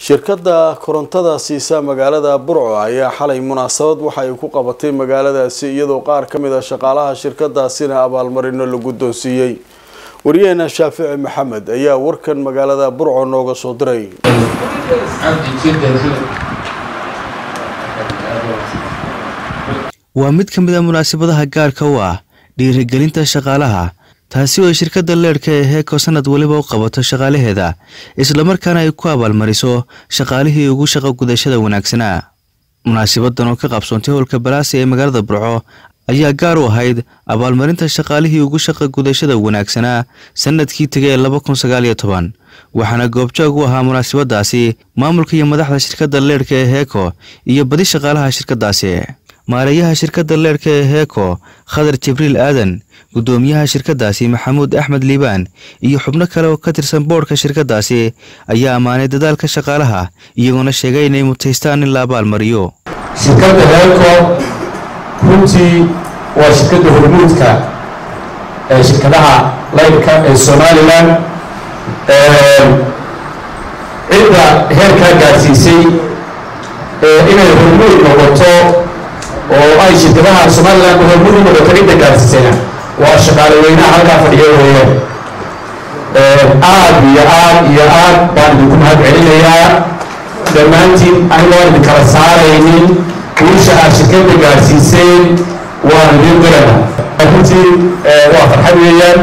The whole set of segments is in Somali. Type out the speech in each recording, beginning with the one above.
shirkadda korontada siisa magaalada burco ayaa xalay munaasabad waxa ay ku qabatay magaaladaasi iyadoo qaar ka mid a shaqaalaha shirkadaasina abaalmarino la guddoonsiiyey wariyaheena shaafici maxamed ayaa warkan magaalada burco nooga soo diray waa mid ka mid a munaasabadaha gaarka u ah dhiirigelinta shaqaalaha taasi oo ay shirkadda leedhka ee heeko sanad weliba u qabato shaqaalaheeda islamarkaana ay ku abaalmariso shaqaalihii ugu shaqo gudashada wanaagsanaa munaasabadan oo ka qabsoontay howlka balaasi ee magaalada burco ayaa gaar u ahayd abaalmarinta shaqaalihii ugu shaqa gudashada wanaagsanaa sanadkii tegay ee laba kun sagaal iyo toban waxaana goobjoog u ahaa munaasabadaasi maamulka iyo madaxda shirkadda leedhka ee heeko iyo badi shaqaalaha shirkadaasi maareeyaha shirkadda leedhka ee heeko khadar jibriil aadan guddoomiyaha shirkadaasi maxamuud axmed liibaan iyo xubno kale oo ka tirsan boodhka shirkadaasi ayaa ammaanay dadaalka shaqaalaha iyagoona sheegay inay mutaystaan in la abaalmariyo shirkadda heeko runtii waa shirkadda hormuudka ee shirkadaha laydhka ee somalilan cidda heerkaa gaadsiisay inay hormuud noqoto oo ay shirkadaha somalilan hormuud u noqoto cidda gaadsiisayna waa shaqaale weynaha halkaa fadhiyo weeyaan aad iyo aad iyo aad baan idinku mahad celinayaa dhammaantiin anigoon idin kala saaraynin guusha aad shirkadda gaadhsiiseen waan idin dirana runtii waa farxad weeyaan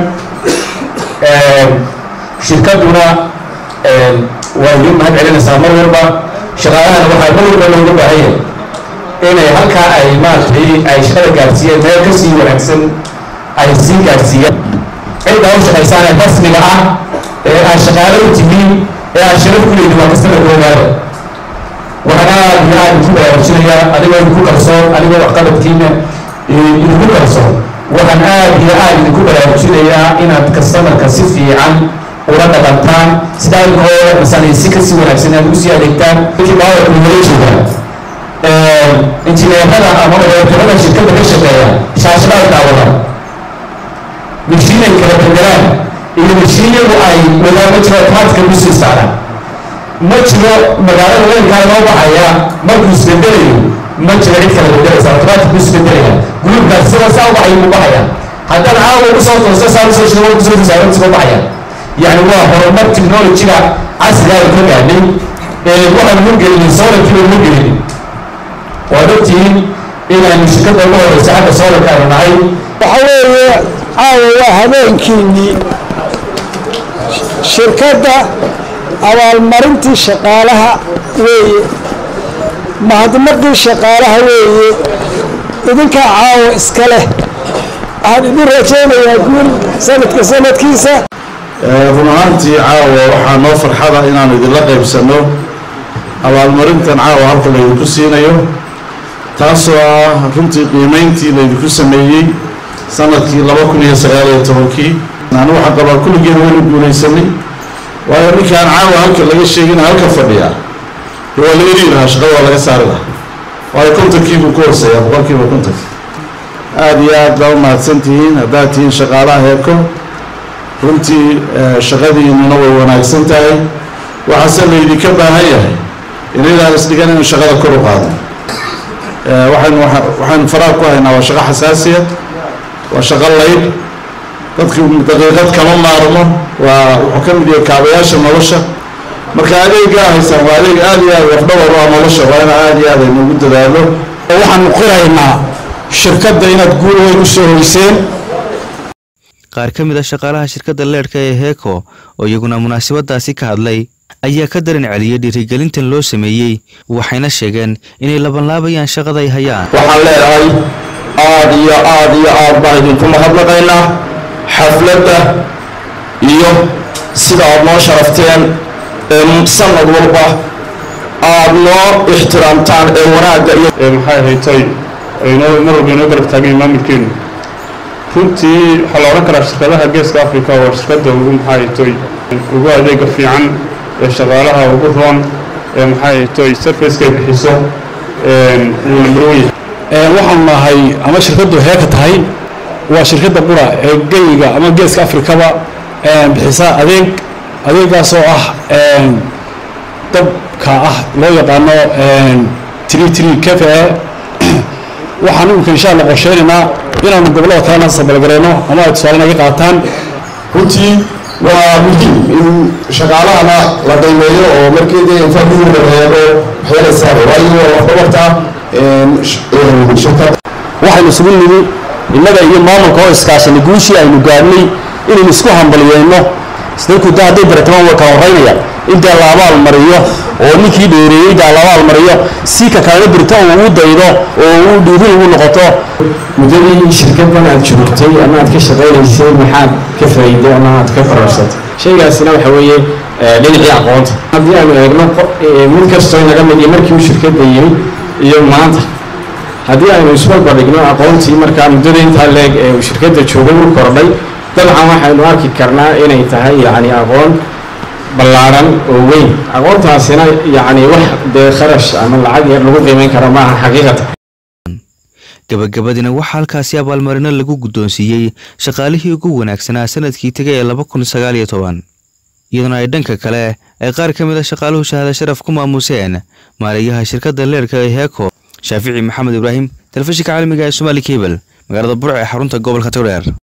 shirkadduna waa idin mahad celinaysaa mar walba shaqaalahana waxaa mar walba looga baahanya inay halkaa ay maaragtay ay shaqada gaadhsiiyeen meel ka sii wanaagsan ay sii gaadhsiiyaan cidda u shaqaysaane rasmiga ah ee aad shaqaale u tihiin ee aad sharaf ku leedin waa kastamarka ogaada waxaan aad iyo aad idinku baraarujinayaa adigoo idinku kalsoon adigoo waxqabadkiina idinku kalsoon waxaan aad iyo aad idinku baraarujinayaa inaad kastamarka si fiican ula dhaqantaan sidaa idinkoo masanaysi ka sii wanaagsan aad ugu sii adeegtaan dadkii baawarka nagala jeedaan injineerada ama odoorada shirkadda ka shaqeeya shaashadaha daawadaan mishiinay kala bedelaan iyo mishiinyadu ay wadaama jiro taadka kusii saaraan ma jiro magaalada weynkaa loo baxaya markuu isbedelayo ma jiro cid kala bedelaysa automatic buu isbedelaya guluubkaas sida saa u baxay buu baxaya haddana caawa ugu soo toosto saa usoo shido ugu soo tisaaro soo baxaya yacni waa horumar technologiga casriga ay ka gaadhay ee waxaan ugu gelinin solarkiiba ugu gelinin waad ogtihiin inaanu shirkadda ugu horeysa xagga solarka aanu nahay waxa weeye caawa waa habeenkiinnii shirkadda abaalmarintii shaqaalaha weeye mahadnaqii shaqaalaha weeye idinkaa caawa iska leh waxaan idin rajaynayaa guul sanadka sanadkiisa run ahaantii caawa waxaa noo farxada inaanu idinla qaybsanno abaalmarintan caawa halka laydinku siinayo taasoo ah runtii qiimayntii laydinku sameeyey sanadkii laba kun iyo sagaal iyo tobankii anu waxaan qabaa kulligeen waynu guulaysanay waayo ninkaan caawa halka laga sheegina halka fadhiya waa laga dhigi lahaa shaqada waa laga saari lahaa waayo kontonkiibuu ku horseeyaa boqolkiiba kontonkii aada iyo aad baa u mahadsan tihiin haddaad tihiin shaqaalaha heeko runtii shaqadiinuna way wanaagsan tahay waxaase laydinka baahan yahay inaydaan isdhigan inu shaqada kor u qaado waxaynu waxaynu faraha ku haynaa waa shaqo xasaasiya waa shaqo laydh dadki daqiiqad kama maarmo waa wuxuu ka mid yahay kaabayaasha nolosha marka adeegaa haysaan waa adeeg aada iyo aad wafdhawar waa nolosha waa ina aada iyo aad aynuugu dadaalo waxaanu qiraynaa shirkadda inaad guul weyn u soo hoyseen qaar ka mid a shaqaalaha shirkadda leedhka ee heeko oo iyaguna munaasabadaasi ka hadlay ayaa ka daran celiyay dhiirigelintan loo sameeyey waxayna sheegeen inay labanlaabayaan shaqada ay hayaan waxaan leedahay aad iyo aad iyo aad baan idinku mahadnaqaynaa xafladda iyo sida aad noo sharafteen sanad walba aad noo ixtiraamtaan ee wanaagga iyo maxay haytay aynoo mar walba inoo garab taageen maamulkeenu runtii waxaa la odhan karaa shirkadaha geeska africa waa shirkadda ugu maxaa haytoy ugu adeega fiican ee shaqaalaha ugu roon ee maxaa haytoy sarfacekay bixiso uu nambarwan yahay waxaanu nahay ama shirkaddu heeka tahay waa shirkadda qura ee geyiga ama geeska afrikaba bixisa adeeg adeegaas oo ah dabka ah loo yaqaano tri tri cafe waxaan imika insha allah qorsheynaynaa inaanu gobollada kalena sabalgareyno ama ay tusaale naga qaataan runtii waa muhiim in shaqaalahana la qiimeeyo oo markii dee infaadihii la reebo waxyaala saaro waayo waa waxdabarta shirkadda waxaynu isugu nimi innaga iyo maamulka oo iskaashanay guushii aynu gaadhnay inaynu isku hambaliyeyno dadku da hadday baratamaan way kala horeynaya intaa la abaal mariyo oo ninkii dheereeyey daa la abaal mariyo si ka kalena birto uu u daydo oo uu dhiirin ugu noqoto muddadii shirkaddan aad joogtay ama aad ka shaqaynaysay maxaad ka faa'iiday ama aad ka fararsatay shaygaasina waxa weeye dhinacii aqoonta haddii aanu eegno mid kastoo naga mid iyo markii uu shirkadda yimi iyo maanta haddii aynu isbarbardhigno aqoontii markaa muddada intaa leeg ee uu shirkadda joogay u kordhay dabcan waxaynu arki karnaa inay tahay yacni aqoon ballaaran oo weyn aqoontaasina yacni wax dee kharash ama lacag yar lagu qiimeyn karo maaha xaqiiqatan gabagabadina waxaa halkaasi abaalmarino lagu guddoonsiiyey shaqaalihii ugu wanaagsanaa sanadkii tegay ee laba kun sagaal iyo toban iyaduna ay dhanka kale ay qaar ka mid a shaqaaluhu shahaada sharaf ku maamuseen maaliyaha shirkadda leerka ee heeko shaafici maxamed ibraahim telefishinka caalamiga ee somaali kebel magaalada burc ee xarunta gobolka togdheer